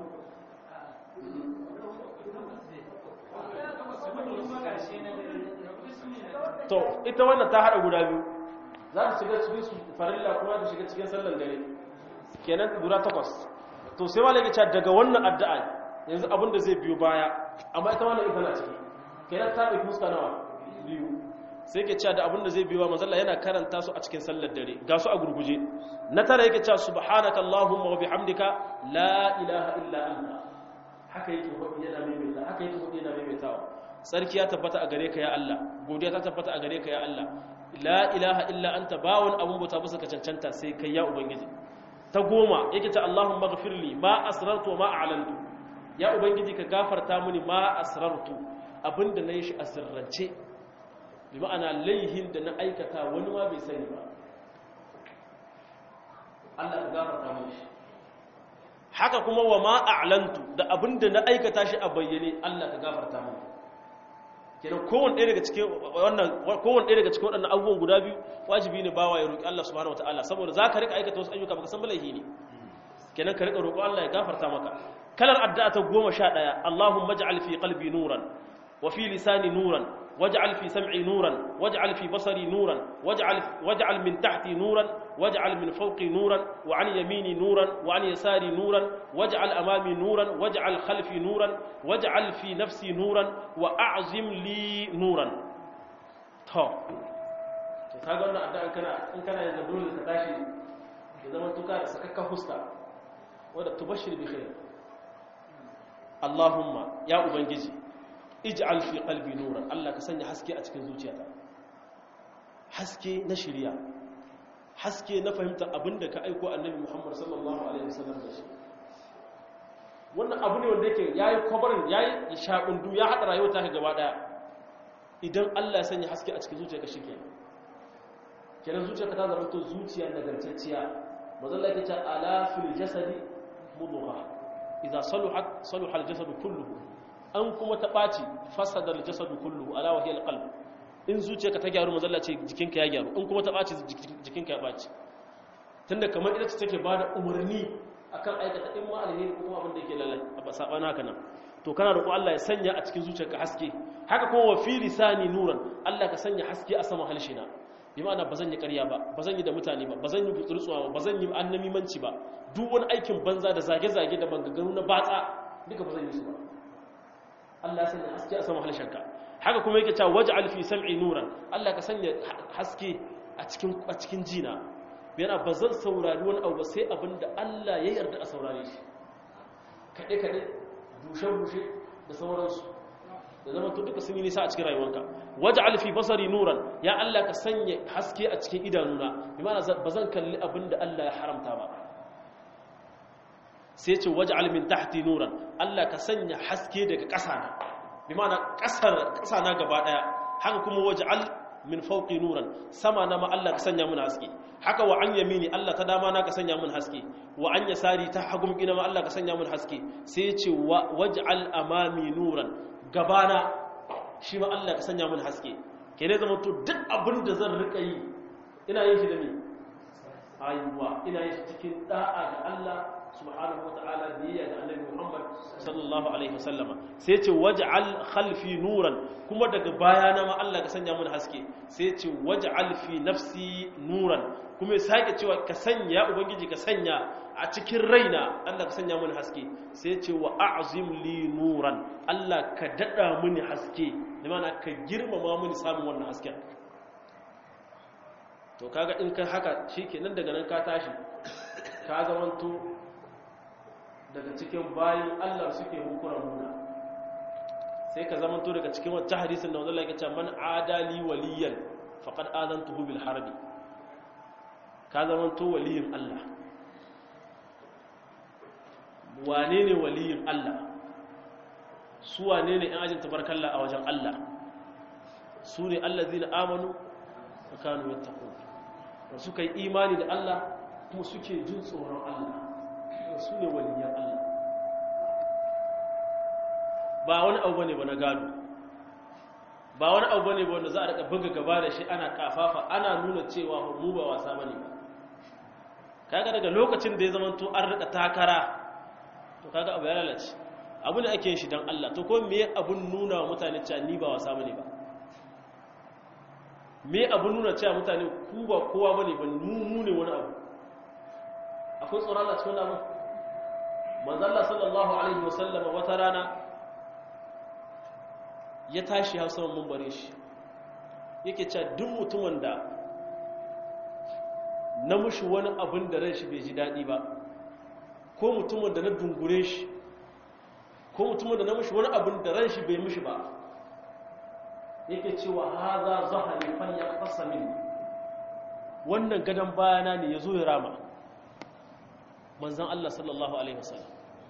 to ita wannan ta hada guda biyu za ta shiga cikin farilla kuma ta shiga cikin sallar dare kenan guda takwas to sai malaka ce daga wannan addu'a yanzu abin da zai biyo baya amma ita wannan ita na ciki kenan ta dauki fuska nawa biyu sai ke cewa da abin da zai biyo manzo Allah yana karanta su a cikin sallar dare ga su a gurguje na tara yake cewa subhanaka allahumma wa bihamdika la ilaha illa anta haka yake hudu yana maimaita haka yake hudu yana maimaitawa sarki ya tabbata a gare ka ya Allah godiya ta tabbata a gare ka ya Allah la ilaha illa anta bawon abun bauta bisa ka cancanta sai kai ya ubangiji ta goma yake ta Allahumma ghfirli ma asrartu wa ma a'lantu ya ubangiji ka gafarta mini ma asrartu abinda nayi shi a sirrance bi ma'ana laihin da na aikata wani ma bai sani ba Allah ka gafarta mini shi haka kuma wa ma a'lantu da abinda na aikata shi a bayyane Allah ka gafarta mini kenan kowanne ɗaya daga cikin wannan kowanne ɗaya daga cikin waɗannan abubuwan guda biyu wajibi ne bawa ya roki Allah subhanahu wataala saboda za ka rika aikata wasu ayyuka baka san balaihi ne kenan ka rika roƙo Allah ya gafarta maka kalar addu'a ta 11 Allahumma ij'al fi qalbi nuran wa fi lisani nuran waj'al fi sam'i nuran waj'al fi basari nuran waj'al waj'al min tahti nuran waj'al min fawqi nuran wa an yamini nuran wa an yasari nuran waj'al amami nuran waj'al khalfi nuran waj'al fi nafsi nuran wa a'zim li nuran to to kaga wannan addu'a kana in kana yanzu dole ka tashi ya zama tuka da sakakka huska wanda tubashir bi khair Allahumma ya ubangiji ij'al fi qalbi nuran Allah ka sanya haske a cikin zuciyata haske na shiriya haske na fahimtar abinda ka aiko annabi Muhammad sallallahu alaihi wasallam da shi wannan abu ne wanda yake yayi kwabarin yayi shakundu ya hada rayuwar ta gaba daya idan Allah ya sanya haske a cikin zuciyarka shikenan kenan zuciyarka ta zama to zuciya nagartacciya manzo Allah yake cewa ala fil jasadi mudghah idza saluhat saluha al jasadu kulluhu an kuma ta ɓaci fasadar jasadu kullu ala wahiyar qalb in zuciyarka ta gyaru mazalla ce jikinka ya gyaru in kuma ta ɓaci jikinka ya ɓaci tunda kamar ita ce take ba da umarni akan aikata in ma alheri ko kuma abin da yake lalai a saɓana haka nan to kana roƙo Allah ya sanya a cikin zuciyarka haske haka kuma wa fi lisani nuran Allah ka sanya haske a saman halshina bi ma'ana ba zan yi ƙarya ba ba zan yi da mutane ba ba zan yi gutsurtsuwa ba ba zan yi annamimanci ba duk wani aikin banza da zage-zage da bangagaru na batsa duka ba zan yi su ba Allah sanya haske a sama halshenka haka kuma yake cewa waj'al fi sam'i nuran Allah ka sanya haske a cikin a cikin jina yana bazan saurari wani abu ba sai abinda Allah ya yarda a saurare shi kade kade bushe bushe da sauransu da zama to duka sun yi nisa a cikin rayuwanka waj'al fi basari nuran ya Allah ka sanya haske a cikin idanuna bi ma'ana bazan kalli abinda Allah ya haramta ba sai ce waj'al min tahti nuran Allah ka sanya haske daga ƙasa na bi ma'ana ƙasar ƙasa na gaba daya haka kuma waj'al min fawqi nuran sama na ma Allah ka sanya mun haske haka wa an yamini Allah ta dama na ka sanya mun haske wa an yasari ta hagum ina ma Allah ka sanya mun haske sai ce waj'al amami nuran gabana shi ma Allah ka sanya mun haske ke ne zama to duk abin da zan rika yi ina yin shi da ni ayuwa ina yin shi cikin da'a ga Allah subhanahu wata'ala biyayya ga annabi Muhammad sallallahu alaihi wasallama sai ce waj'al khalfi nuran kuma daga bayana ma Allah ka sanya mun haske sai ce waj'al fi nafsi nuran kuma sake cewa ka sanya ubangiji ka sanya a cikin raina Allah ka sanya mun haske sai ce wa a'zim li nuran Allah ka dada mini haske da mana ka girmama mini samun wannan hasken to kaga in ka haka shikenan daga nan ka tashi ka zamanto daga cikin bayan Allah suke hukura muna sai ka zamanto daga cikin wata hadisin da wanda yake cewa man adali waliyan faqad adantuhu bil harbi ka zamanto waliyin Allah wane ne waliyin Allah su wane ne 'yan ajin tabarkalla a wajen Allah su ne allazina amanu wa kanu yattaqun suka yi imani da Allah kuma suke jin tsoron Allah su ne waliyan Allah ba wani abu bane ba na gado ba wani abu bane ba wanda za a daga buga gaba da shi ana kafafa ana nuna cewa mu ba wasa bane ba kaga daga lokacin da ya zama to an rika takara to kaga abu ya lalace abu da ake yin shi dan Allah to ko me abun nuna wa mutane cewa ni ba wasa bane ba me abun nuna cewa mutane ku ba kowa bane ba mu mu ne wani abu akwai tsoron Allah cikin abu manzo Allah sallallahu alaihi wasallama wata rana ya tashi hausa mun bare shi yake cewa duk mutumin da na mushi wani abin da ran shi bai ji daɗi ba ko mutumin da na dungure shi ko mutumin da na mushi wani abin da ran shi bai mushi ba yake cewa haza zahari fan ya fasa min wannan gadon bayana ne ya zo ya rama manzan Allah sallallahu Alaihi wasallam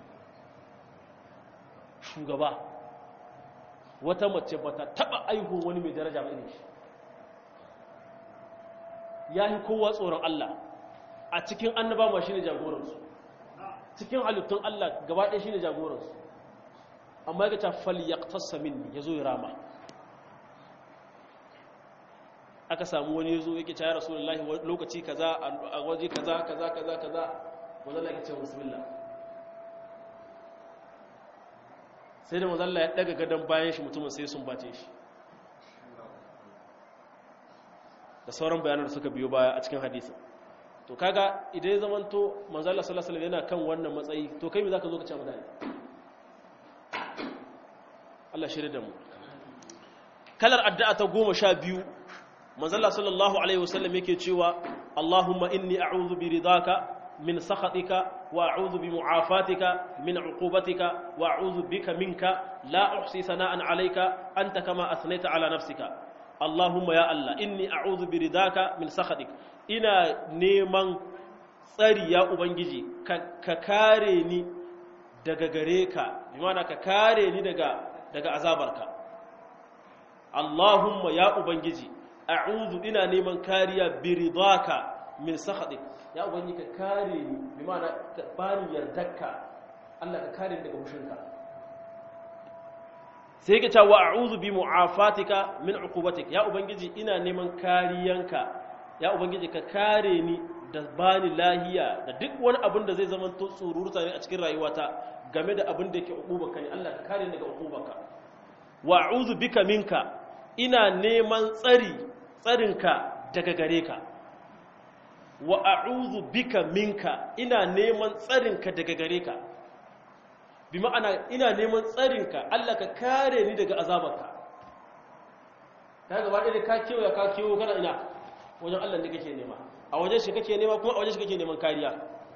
shugaba wata mace ba ta taɓa aihu wani mai daraja ba irin shi ya yi kowa tsoron Allah a cikin annaba ma shi ne jagoransu cikin halittun Allah gaba ɗaya shi ne jagoransu amma ya ta falyaqtassa minni ya zo ya rama aka samu wani ya zo yake cayar rasulullahi lokaci kaza a waje kaza kaza kaza kaza wanda ya ce bismillah sai da mazalla ya daga gadon bayan shi mutumin sai sun bace shi da sauran bayanan da suka biyo baya a cikin hadisin to kaga idan ya zamanto manzala sallallahu alaihi yana kan wannan matsayi to kai me zaka zo ka ce mutane Allah shirye da mu kalar addu'a ta 12 manzala sallallahu alaihi wasallam yake cewa Allahumma inni a'udhu bi ridaka min sakhatika wa a'udhu bi mu'afatika min 'uqubatika wa a'udhu bika minka la uhsi sana'an 'alayka anta kama asnaita 'ala nafsika Allahumma ya Allah inni a'udhu bi ridaka min sakhatik ina neman tsari ya ubangiji ka kare ni daga gare ka bi ma'ana ka kare ni daga daga azabarka Allahumma ya ubangiji a'udhu ina neman kariya bi ridaka min sakhatik ya ubangiji ka kare ni bi ma'ana ka bani yardarka Allah ka kare ni daga mushinka sai ka ce wa a'udhu bi mu'afatika min uqubatik ya ubangiji ina neman kariyanka ya ubangiji ka kare ni da bani lahiya da duk wani abin da zai zama to tsururta ne a cikin rayuwata game da abin da yake uqubarka ne Allah ka kare ni daga uqubarka wa a'udhu bika minka ina neman tsari tsarinka daga gare ka wa a'udhu bika minka ina neman tsarinka daga gare ka bi ma'ana ina neman tsarinka Allah ka kare ni daga azabarka ka gaba ɗaya ka kewa ka kewo kana ina wajen Allah ne kake nema a wajen shi kake nema kuma a wajen shi kake neman kariya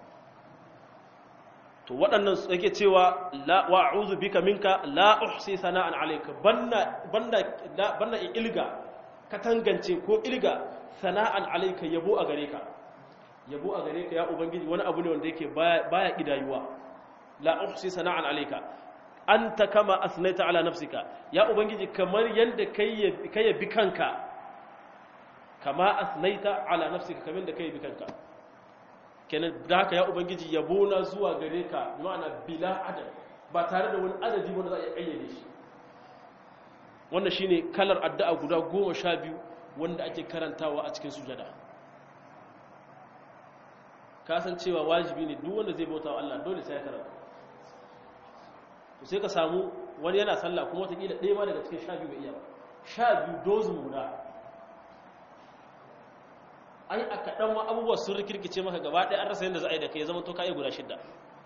to waɗannan yake cewa la wa a'udhu bika minka la uhsi sana'an alayka banna banna banna ilga ka tangance ko ilga sana'an alayka yabo a gare ka yabo a gare ka ya ubangiji wani abu ne wanda yake baya kidayuwa la uhsi sana'an alayka anta kama asnaita ala nafsika ya ubangiji kamar yanda kai kai bi kanka kama asnaita ala nafsika kamar da kai bi kanka kenan da haka ya ubangiji yabo na zuwa gare ka ma'ana bila adad ba tare da wani adadi wanda za a kayyade shi wannan shine kalar addu'a guda goma sha biyu wanda ake karantawa a cikin sujada kasancewa wajibi ne duk wanda zai bauta wa Allah dole sai ya karanta to sai ka samu wani yana sallah kuma watakila ɗaya ma daga cikin sha biyu bai iya ba sha biyu dozin guda ai a kaɗan ma abubuwa sun rikirkice maka gaba ɗaya an rasa yadda za a yi da kai ya zama to kayi guda shidda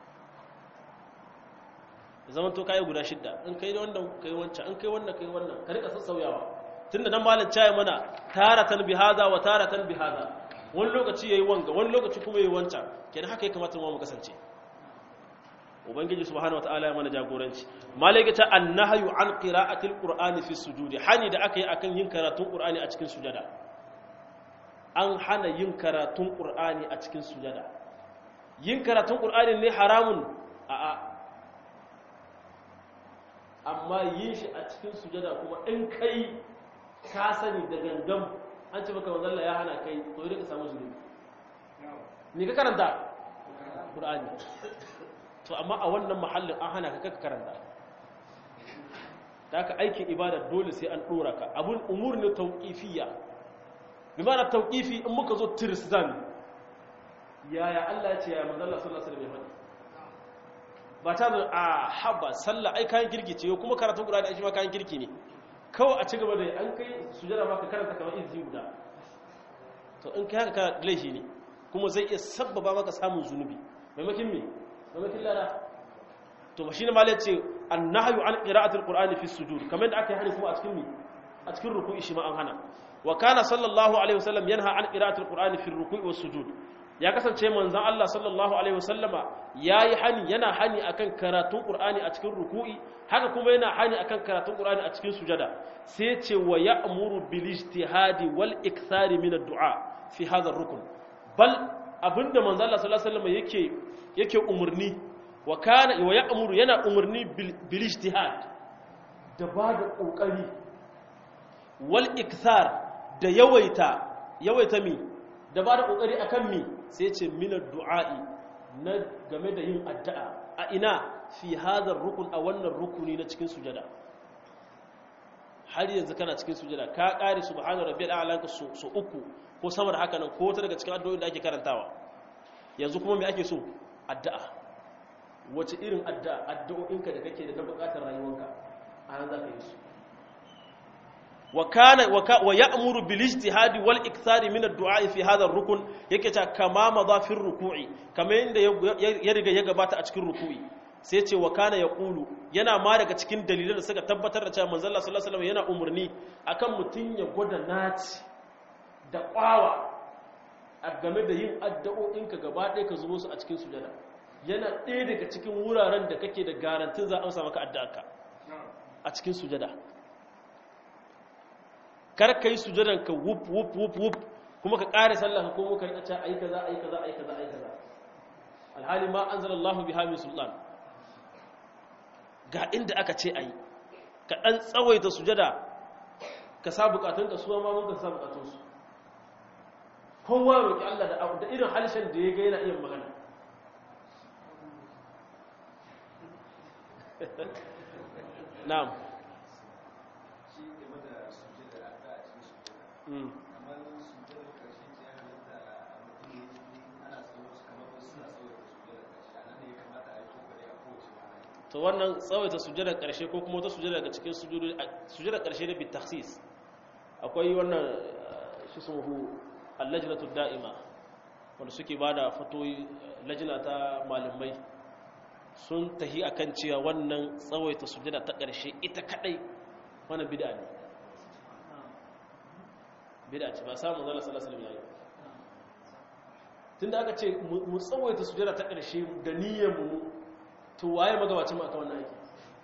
ya zama to kayi guda shidda in kai wannan kai wancan in kai wannan kai wannan ka rika sassauyawa tunda nan malam caye mana taratan bi hada wa taratan bi hada wani lokaci yayi wanga wani lokaci kuma yayi wancan kenan haka ya kamata mu kasance ubangiji subhanahu wataala ya mana jagoranci malaka ta annahyu an qira'atil qur'ani fi sujudi hani da aka yi akan yin karatun qur'ani a cikin sujada an hana yin karatun qur'ani a cikin sujada yin karatun qur'ani ne haramun a a amma yin shi a cikin sujada kuma in kai ka sani da gangan an ce maka manzalla ya hana kai to yi ka samu zunubi ni ka karanta ƙur'ani to amma a wannan mahallin an hana ka kaka karanta da aka aikin ibada dole sai an ɗora ka abun umur ne tauƙifiya bi mana tauƙifi in muka zo tirzan yaya Allah ce yaya manzalla sallallahu alaihi wasallam ba ta da a haba sallah ai kayan kirki ce kuma karatun ƙur'ani ai shi ma kayan kirki ne kawai a ci gaba da an kai sujada ma ka karanta kamar izini guda to in kai haka ka laifi ne kuma zai iya sabbaba maka samun zunubi maimakin me maimakin lada to ba shine malai ce annahyu an qira'atil qur'ani fi sujud kamar da aka yi hani kuma a cikin me a cikin ruku'i shi ma an hana wa kana sallallahu alaihi wasallam yanha an qira'atil qur'ani fi ruku'i was sujud ya kasance manzon Allah sallallahu alaihi wasallama yayi hani yana hani akan karatun qur'ani a cikin ruku'i haka kuma yana hani akan karatun qur'ani a cikin sujada sai ya ce wa ya'muru bil ijtihadi wal ikthari min ad-du'a fi hadha ar-rukn bal abinda manzo Allah sallallahu alaihi wasallam yake yake umurni wa kana wa ya'muru yana umurni bil ijtihad da ba da kokari wal ikthar da yawaita yawaita mi da ba da kokari akan mi sai ce min ad-du'a'i na game da yin addu'a a ina fi hadha rukun a wannan rukuni na cikin sujada har yanzu kana cikin sujada ka kare subhana rabbiyal a'la so uku ko sama da haka nan ko ta daga cikin addu'o'in da ake karantawa yanzu kuma me ake so addu'a wace irin addu'a addu'o'inka da kake da na bukatar rayuwarka a nan za ka yi su wa kana wa ya'muru bil ijtihadi wal ikthari min ad-du'a fi hadha ar-rukn yake ta kama madafir ruku'i kamar yanda ya riga ya gabata a cikin ruku'i sai ce wa kana yaqulu yana ma daga cikin dalilan da suka tabbatar da cewa manzon Allah sallallahu alaihi wasallam yana umurni akan mutun ya gwada naci da kwawa a game da yin addu'o'inka gaba ɗaya ka zubo su a cikin sujada yana ɗaya daga cikin wuraren da kake da garantin za a amsa maka addu'arka a cikin sujada kar ka yi sujadan ka wup wup wup wup kuma ka ƙare sallah ka komo ka rika cewa ayi kaza ayi kaza ayi kaza ayi kaza alhali ma anzalallahu biha min sultan ga inda aka ce ayi ka dan tsawaita sujada ka sa bukatun ka suwa ma mun ka sa bukatun su kowa roki Allah da da irin halshen da ya ga yana iya magana na'am to wannan tsawaita sujjadar ƙarshe ko kuma wata sujjada daga cikin sujjadar ƙarshe da bitaksis akwai wannan shi sun hu allajinatu da'ima wanda suke ba da fatoyi lajina ta malamai sun tahi akan cewa wannan tsawaita sujjada ta ƙarshe ita kadai wannan bid'a ne bid'a ce ba samun zala sallallahu alaihi wasallam tunda aka ce mu tsawaita sujjada ta ƙarshe da niyyar mu to waye magabacin mu aka wannan aiki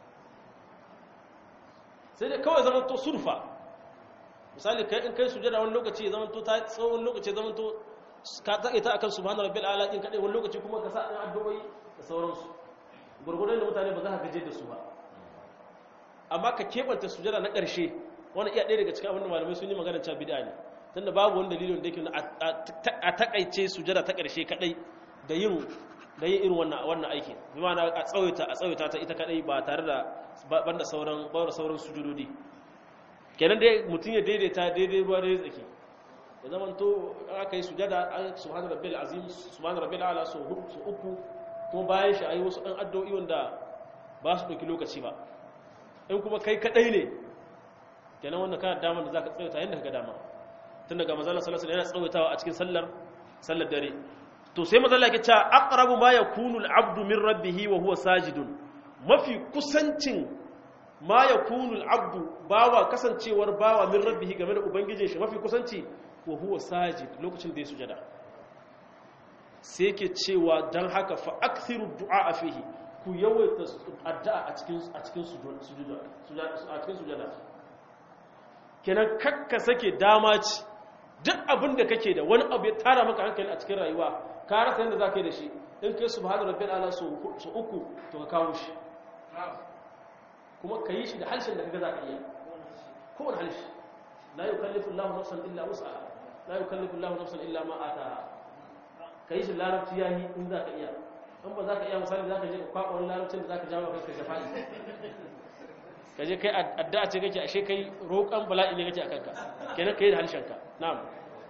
sai dai kawai zaman to surfa misali kai in kai sujada wani lokaci ya zaman to ta tsawon lokaci ya zaman to ka ta ita akan subhana rabbil ala in kadai wani lokaci kuma ka sa ɗan addu'o'i da sauransu gurgurdan da mutane ba za ka gaje da su ba amma ka kebanta sujada na ƙarshe wani iya ɗaya daga cikin abin da malamai sun yi magana cewa bid'a ne tunda babu wani dalilin da yake a takaice sujada ta ƙarshe kadai da yin da yin irin wannan wannan aiki bi ma'ana a tsawaita a tsawaita ta ita kadai ba tare da banda sauran bawar sauran sujudodi kenan dai mutum ya daidaita daidai ruwa da tsaki ya zama to aka yi sujada subhana rabbil azim subhana rabbil ala so uku kuma bayan shi ayi wasu ɗan addu'o'i wanda ba su ɗauki lokaci ba in kuma kai kadai ne kenan wannan kana damar da zaka tsawaita yadda ka dama tun daga manzon sallallahu alaihi wasallam yana tsawaitawa a cikin sallar sallar dare to sai mazalla ke cewa aqrabu ma yakunu al-abdu min rabbih wa huwa sajidun mafi kusancin ma yakunu al-abdu bawa kasancewar bawa min rabbih game da ubangijin shi mafi kusanci wa huwa sajid lokacin da ya sujada sai ke cewa dan haka fa akthiru du'a fihi ku yawaita addu'a a cikin a cikin sujuda a cikin sujada kenan kakka sake dama ci duk abin da kake da wani abu ya tara maka hankali a cikin rayuwa ka rasa yadda za ka yi da shi in kai su bahadu rabbi ala su uku to ka kawo shi kuma ka yi shi da harshen da kaga za ka iya kowane harshe la yukallifu Allahu nafsan illa wus'aha la yukallifu Allahu nafsan illa ma ataha ka yi shi larabci yayi in za ka iya in ba za ka iya misali za ka je ka kwaɓa wani larabcin da za ka jawo kanka shafa'i ka je kai addu'a ce kake ashe kai roƙon bala'i ne kake a kanka kenan ka yi da harshenka na'am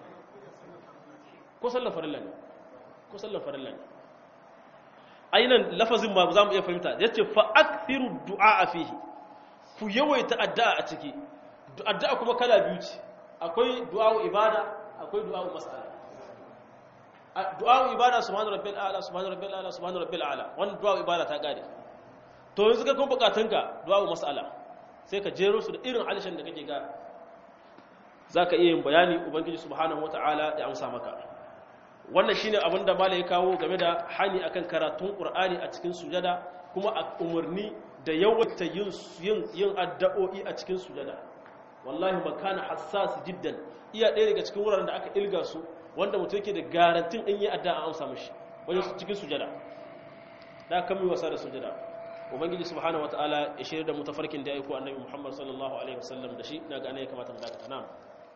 ko sallan farilla ne ko sallan farilla ne ainihin lafazin ma za mu iya fahimta ya ce fa'akthiru du'a a fihi ku yawaita addu'a a ciki addu'a kuma kala biyu ce akwai du'a ibada akwai du'a mas'ala du'a ibada subhanu rabbil a'la subhanu rabbil a'la subhanu rabbil a'la wannan du'a ibada ta kare to yanzu ka kuma bukatunka du'a mas'ala sai ka jero su da irin halishin da kake ga zaka iya yin bayani ubangiji subhanahu wata'ala ya amsa maka wannan shine abin da malai ya kawo game da hani akan karatun qur'ani a cikin sujada kuma a umarni da yawaita yin yin yin addu'o'i a cikin sujada wallahi makana hassas jiddan iya ɗaya daga cikin wuraren da aka ilga su wanda mutum yake da garantin in yi addu'a an amsa mishi wajen cikin sujada da kan mi wasa da sujada ubangiji subhanahu wataala ya shirya da mutafarkin da ya aiko annabi muhammad sallallahu alaihi wasallam da shi na ga ya kamata mu dakata na'am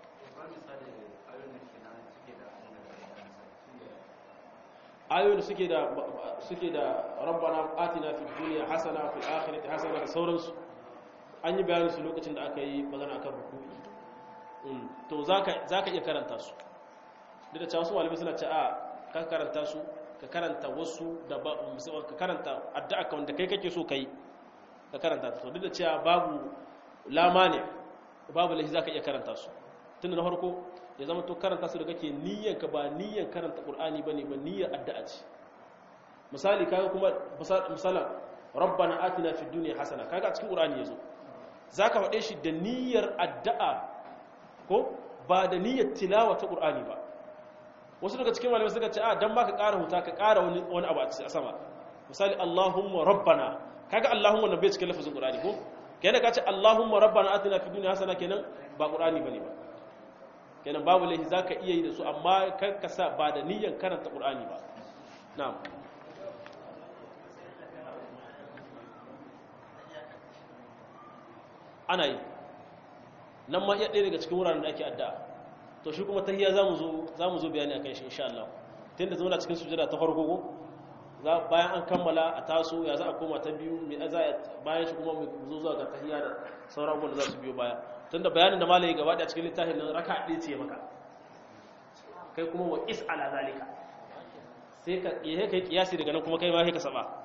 ayoyin da suke da suke da rabbana atina fid dunya hasana fil akhirati hasana da sauransu an yi bayanin su lokacin da aka yi magana akan ruku'i to zaka zaka iya karanta su duk da cewa su malamai suna ce a ka karanta su ka karanta wasu da ba ka karanta addu'a kan da kai kake so kai ka karanta to duk da cewa babu lama ne babu lahi zaka iya karanta su tunda na farko ya zama to karanta su da kake niyyar ka ba niyyar karanta qur'ani bane ba niyyar addu'a ce misali kaga kuma misalan rabbana atina fid dunya hasana kaga a cikin qur'ani yazo zaka faɗe shi da niyyar addu'a ko ba da niyyar tilawa ta qur'ani ba wasu daga cikin malamai suka ce a dan baka ƙara huta ka ƙara wani wani abu a sama misali Allahumma rabbana kaga Allahumma nan bai cikin lafazin qur'ani ko kenan ka ce Allahumma rabbana atina fid dunya hasana kenan ba qur'ani bane ba kenan babu laifi zaka iya yi da su amma kar ka sa ba da niyyar karanta qur'ani ba na'am ana yi nan ma iya ɗaya daga cikin wuraren da ake addu'a to shi kuma tahiyya zamu zo zamu zo bayani akan shi insha Allah tunda zama cikin sujada ta farko ko za bayan an kammala a taso ya za a koma ta biyu mai za bayan shi kuma mu zo zuwa ga tahiyya da sauran wanda za su biyo baya tunda bayanin da malai gaba da cikin littafin nan raka ɗaya ce maka kai kuma wa is ala zalika sai ka yi kai kiyasi daga nan kuma kai ma sai ka saba